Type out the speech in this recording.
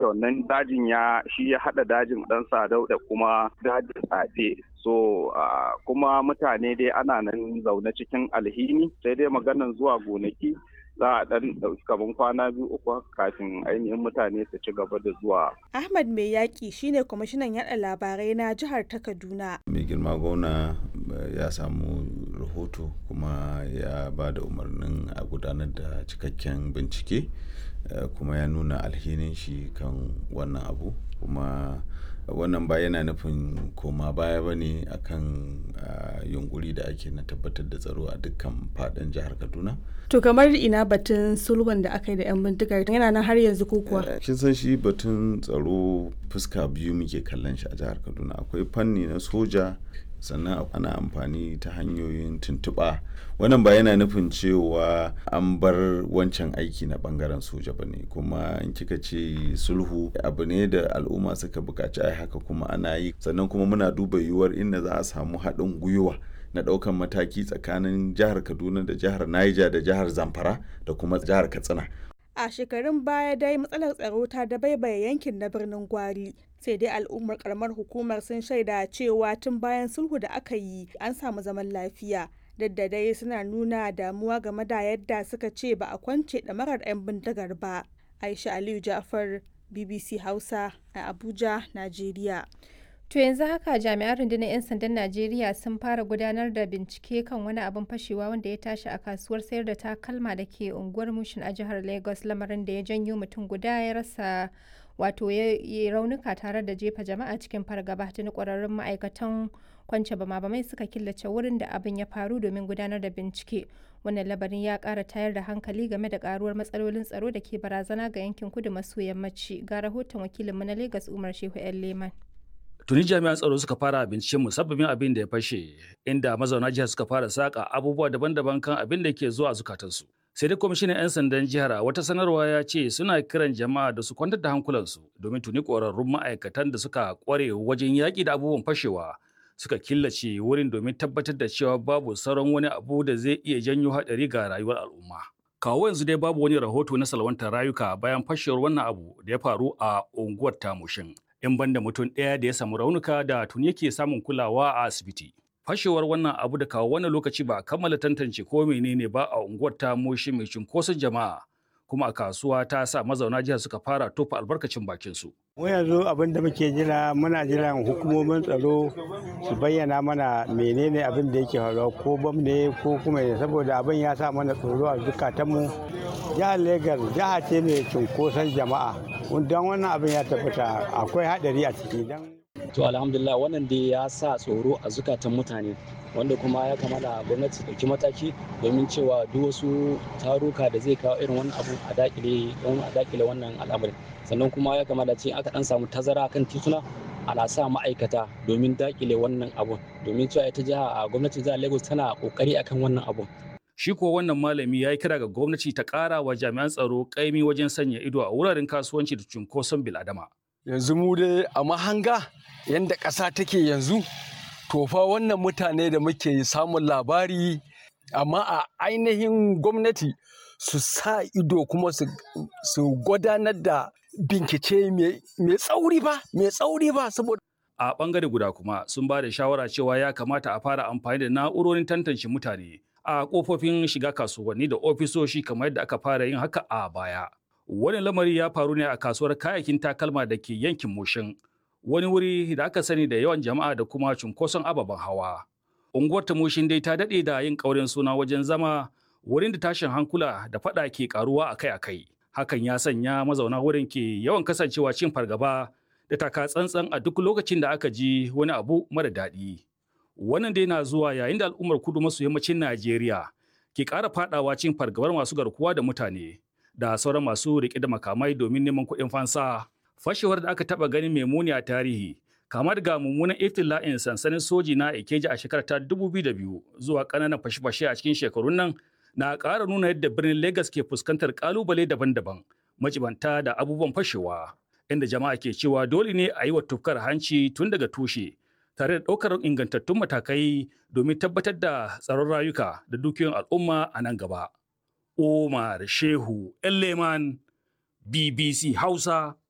wannan dajin ya shi ya haɗa dajin ɗan sadau da kuma dajin tsafe so uh, kuma mutane dai ana nan zaune cikin alhini sai dai maganan zuwa gonaki za a ɗan ɗauki kaman kwana biyu uku kafin ainihin mutane su ci gaba da zuwa. Ahmad Mai Yaƙi shine kwamishinan yaɗa labarai na jihar ta Kaduna. Mai girma gwamna ya samu rahoto kuma ya ba da umarnin a gudanar da cikakken bincike kuma ya nuna alhinin shi kan wannan abu kuma wannan ba yana nufin koma baya ba ne akan yunkuri da ake na tabbatar da tsaro a dukkan fadin jihar kaduna to kamar ina batun sulhun da aka yi da 'yan bindigar yana nan har yanzu ko kuwa kin san shi batun tsaro fuska biyu muke kallon shi a jihar kaduna akwai fanni na soja sannan ana amfani ta hanyoyin tuntuɓa wannan ba yana nufin cewa an bar wancan aiki na bangaren soja ba ne kuma in kika ce sulhu abu ne da al'umma suka buƙaci ai haka kuma ana yi sannan kuma muna duba yiwuwar inda za a samu haɗin gwiwa na ɗaukan mataki tsakanin jihar kaduna da jihar niger da jihar zamfara da kuma jihar katsina a shekarun baya dai matsalar tsaro ta dabaibaye yankin na birnin gwari sai dai al'ummar karamar hukumar sun shaida cewa tun bayan sulhu da aka yi an samu zaman lafiya duk da dai suna nuna damuwa game da yadda suka ce ba a kwance ɗamarar 'yan bindigar ba aisha aliyu ja'far bbc hausa a abuja najeriya To yanzu haka jami'an rundunar 'yan sandan Najeriya sun fara gudanar da bincike kan wani abin fashewa wanda ya tashi a kasuwar sayar da takalma da ke unguwar Mushin a jihar Lagos lamarin da ya janyo mutum guda ya rasa wato ya raunuka tare da jefa jama'a cikin fargaba tuni kwararrun ma'aikatan kwance bama bamai suka killace wurin da abin ya faru domin gudanar da bincike wannan labarin ya kara tayar da hankali game da karuwar matsalolin tsaro da ke barazana ga yankin kudu maso yammaci ga rahoton wakilinmu na Lagos Umar Shehu 'yan Leman. tuni jami'an tsaro suka fara binciken musabbabin abin da ya fashe inda mazauna jihar suka fara saka abubuwa daban-daban kan abin da ke zuwa zukatansu sai dai kwamishinan 'yan sandan jihar a wata sanarwa ya ce suna kiran jama'a da su kwantar da hankulansu domin tuni ƙwararrun ma'aikatan da suka ƙware wajen yaƙi da abubuwan fashewa suka killace wurin domin tabbatar da cewa babu sauran wani abu da zai iya janyo haɗari ga rayuwar al'umma kawo yanzu dai babu wani rahoto na salwantar rayuka bayan fashewar wannan abu da ya faru a unguwar tamushin in banda mutum ɗaya da ya samu raunuka da tuni yake samun kulawa a asibiti. Fashewar wannan abu da kawo wannan lokaci ba a kammala tantance ko menene ba a unguwar ta moshi mai cunkoson jama'a kuma a kasuwa ta sa mazauna jihar suka fara tofa albarkacin bakin su. Mu yanzu abin da muke jira muna jiran hukumomin tsaro su bayyana mana menene abin da yake faruwa ko bam ne ko kuma saboda abin ya sa mana tsoro a zukatanmu. Jihar Legas jiha ce mai cunkoson jama'a. don wannan abin ya tabbata akwai hadari a ciki dan to alhamdulillah wannan dai ya sa tsoro a zukatan mutane wanda kuma ya kamata gwamnati ɗauki mataki domin cewa duk wasu taruka da zai kawo irin wannan abu a dakile don a dakile wannan al'amarin sannan kuma ya kamata ce aka dan samu tazara kan tituna ana sa ma'aikata domin dakile wannan abun domin cewa ita jiha a gwamnatin jihar Lagos tana kokari akan wannan abun Shi ko wannan malami ya yi kira ga gwamnati ta ƙara wa jami'an tsaro ƙaimi wajen sanya ido a wuraren kasuwanci da cunkoson biladama. Yanzu mu dai a mahanga yadda ƙasa take yanzu, to fa wannan mutane da muke samun labari amma a ainihin gwamnati su sa ido kuma su gudanar da bincike mai tsauri ba, mai tsauri ba saboda a bangare guda kuma sun ba da shawara cewa ya kamata a fara amfani da na'urorin tantance mutane a kofofin shiga kasuwanni da ofisoshi kamar yadda aka fara yin haka a baya. Wani lamari ya faru ne a kasuwar kayayyakin takalma da ke yankin Moshin, wani wuri da aka sani da yawan jama'a da kuma cunkoson ababen hawa. Unguwar ta Moshin dai ta daɗe da yin ƙaurin suna wajen zama wurin da tashin hankula da faɗa ke ƙaruwa akai-akai. Hakan ya sanya mazauna wurin ke yawan kasancewa cin fargaba da taka tsantsan a duk lokacin da aka ji wani abu mara daɗi. Wannan dai na zuwa yayin da al'ummar kudu maso yammacin Najeriya ke ƙara fadawa cin fargabar masu garkuwa da mutane da sauran masu riƙe da makamai domin neman kuɗin fansa. Fashewar da aka taɓa ganin mai muni a tarihi, kama daga mummunan iftila'in sansanin soji na Ikeja a shekarar ta 2002 zuwa ƙananan fashe-fashe a cikin shekarun nan na ƙara nuna yadda birnin Legas ke fuskantar ƙalubale daban-daban, majibanta da abubuwan fashewa, inda jama'a ke cewa dole ne a yi wa tufkar hanci tun daga tushe. tare da ɗaukar ingantattun matakai domin tabbatar da tsaron rayuka da dukiyoyin al'umma a nan gaba. Omar Shehu Leman BBC Hausa